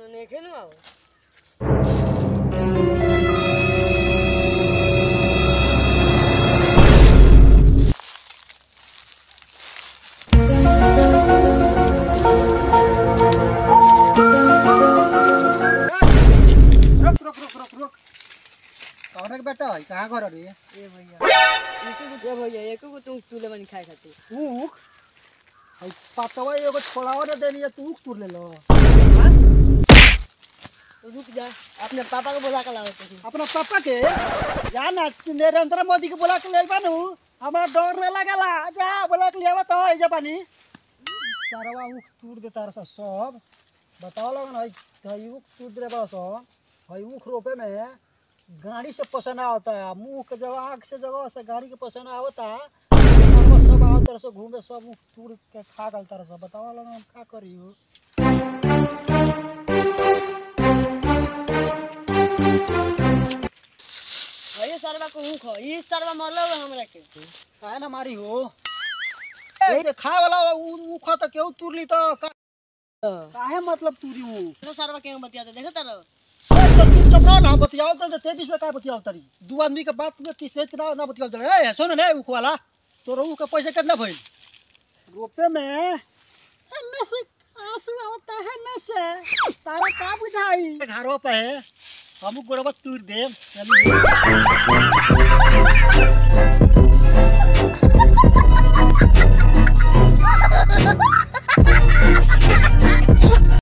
नेखे नु आओ रुक रुक रुक रुक रुक कौन के बेटा है कहाँ घर रे ए भैया एको को दे भैया एको को तुम तुले बनी खाए खातिर ऊख है पतवा एगो छोड़ावा ने देनी है तू ऊख तुर ले लो तो रुक जा अपने पापा को बुला कर लाओ तो अपना पापा के जा ना नरेंद्र मोदी के बुला के ले बानू हमारा डर नहीं लगेला जा बुला के ले आवा तो है जा पानी सारवा ऊख तूर देता रहा सब बताओ लगन है है ऊख तूर दे बड़ा सो है ऊख रोपे में गाड़ी से पसना होता है मुंह के जगह आँख से जगह से गाड़ी के पसना होता सारवा सब आवत तरह से घूमे सब ऊख तूर के खा गल तरह से बताओ लगन हम का करी हो भैया सरवा को हूं खो ई सरवा मरलो बा हमरा के काहे ना मारी हो ए ते खाए वाला ऊ ऊख तो केहू तुरली तो का- तो काहे मतलब तुरी ऊ सरवा के बतिया देखो तारो तो तू चुप ना बतियाओ तो ते बीच में का बतियाओ तरी दू आदमी के बात में तीसरे ना ना बतियाओ तरी ए सुन ने ऊख वाला तो ऊ का पैसा कितना भइल रोपे में एमे से आंसू आवता है में से तारा का बुझाई घरों पे है हम गोड़वा तूर देम चली